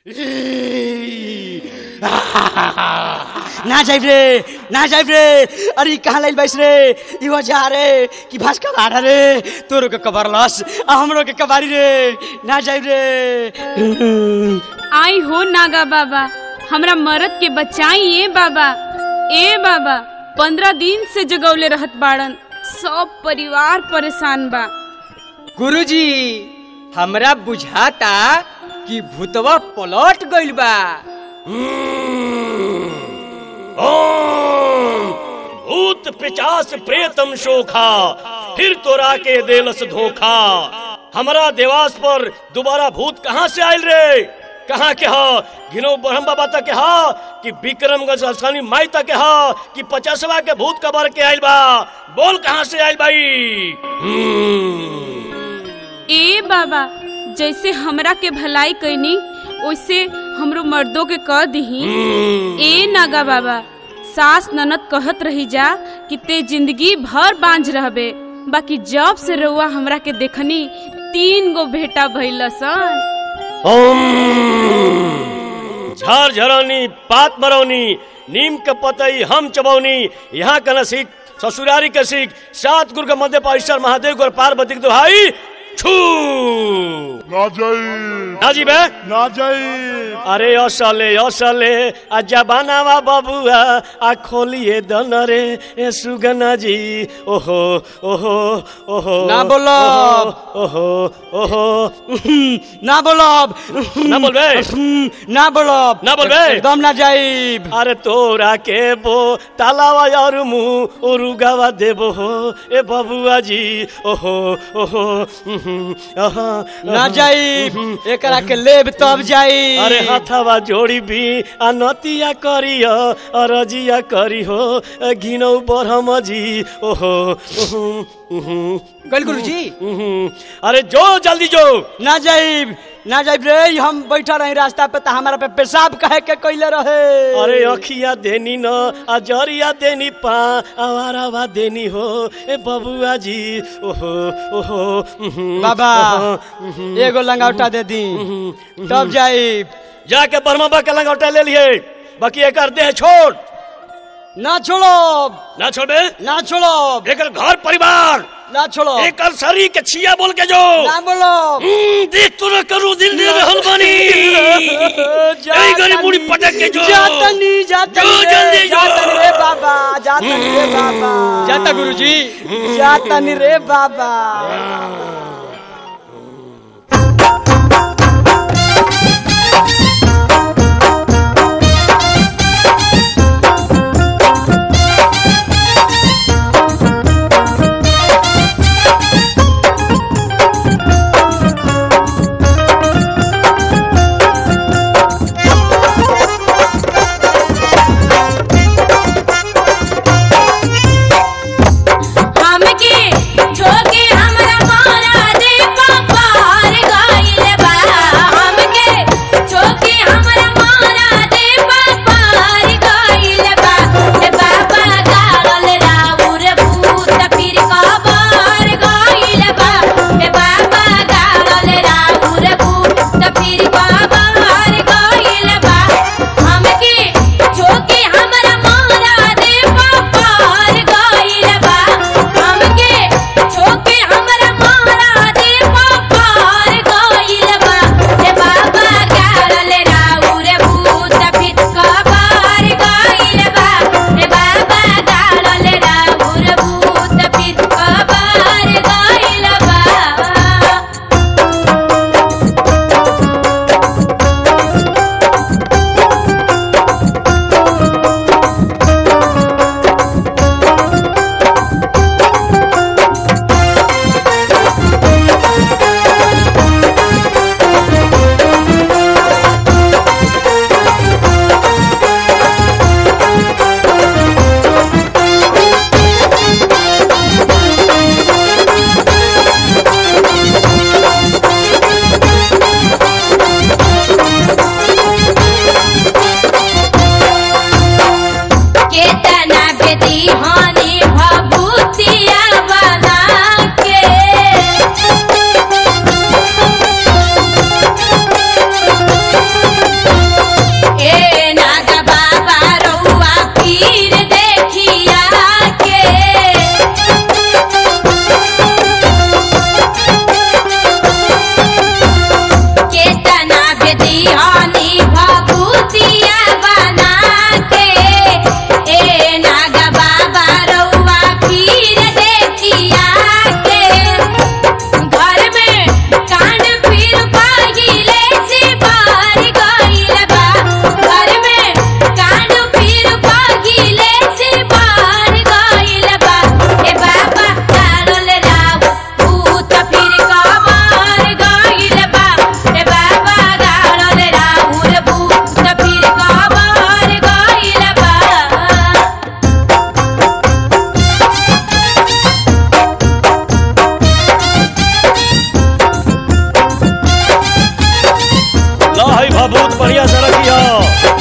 ना जाइब रे ना जाइब रे अरे कहाँ लाइल बाइस रे इहो जा रे कि भास का बाड़ा रे तोरो के कबर लस आ हमरो के कबारी रे ना जाइब रे आई हो नागा बाबा हमरा मरद के बचाई ए बाबा ए बाबा पंद्रह दिन से जगौले रहत बाड़न सब परिवार परेशान बा गुरुजी हमरा बुझाता कि भूतवा पलट गइल बा ओम भूत पिचास प्रेतम शोखा फिर तोरा के देलस धोखा हमरा देवास पर दोबारा भूत कहाँ से आयल रे कहाँ के हा घिनो ब्रह्म बाबा तक के हा कि विक्रमगंज स्थानी माई तक के हा कि पचासवा के भूत कबर के आयल बा बोल कहाँ से आयल बाई हम्म। ए बाबा जैसे हमरा के भलाई कैनी वैसे हमरो मर्दों के कह दही ए नागा बाबा सास ननद कहत रही जा कि ते जिंदगी भर बांझ रहबे बाकी जब से रउआ हमरा के देखनी तीन गो बेटा भइल सन ओम झार झरौनी पात मरौनी नीम के पतई हम चबौनी यहाँ का नसीक ससुरारी के सीख सात गुरु के मध्य पारिश्वर महादेव गुरु पार्वती के दुहाई छू ना जाई नाजी बे ना जाई अरे असले असले आ जबानावा बबुआ आ खोलिए दन रे ए सुगना जी ओहो ओहो ओहो ना बोलब। ओहो ओहो ना बोलब ना बोलबे ना बोलब ना बोलबे? एकदम ना जाइब अरे तोरा के बो तालावा और मुंह उरुगावा देबो हो ए बबुआ जी ओहो ओहो उहुं, आहा, ना आहा, जाइब उहुं, एकरा के लेब तब जाई अरे हथवा जोड़ी भी आ नतिया करियो अरजिया करी हो घिनौ बरहम जी ओहो उहुं, उहुं, गल गुरुजी उहुं। अरे जो जल्दी जो ना जाइब ना जाइब रे हम बैठा रही रास्ता पे तो हमारा पे पेशाब कहे के कैले रहे अरे अखिया देनी न आ जरिया देनी पा आवारावा देनी हो ए बबुआ जी ओहो ओहो उहुं, बाबा ओहो, उहुं, एगो लंगावटा दे दी उहुं, तब जाइब जाके बर्मा के लंगौटा ले लिए बाकी एकर देह छोड़ ना छोड़ब ना छोड़े ना छोड़ब एकर घर परिवार ना छोड़ब एकर शरीर के छिया बोल के जो ना बोलब हम्म, देख तो न करू दिल दे रहल बानी ऐ गरी मुड़ी पटक के जो जातनी जातनी जो रे, जल्दी जो। जातनी रे बाबा जातनी रे बाबा जाता गुरुजी जातनी रे बाबा हमके छोके हमरा मारा दे दिहानी भभूतिया बना के ए नागा बाबा रउआ खीर देखिया के घर में कांड फिर पहिले से बाहर गइल बा घर में कांड फिर पहिले से बाहर गइल बा ए बाबा कालल राव भूत फिर कबर गइल बा ए बाबा कालल राव भूत फिर कबर गइल बा ला है भभूत बढ़िया से रखिया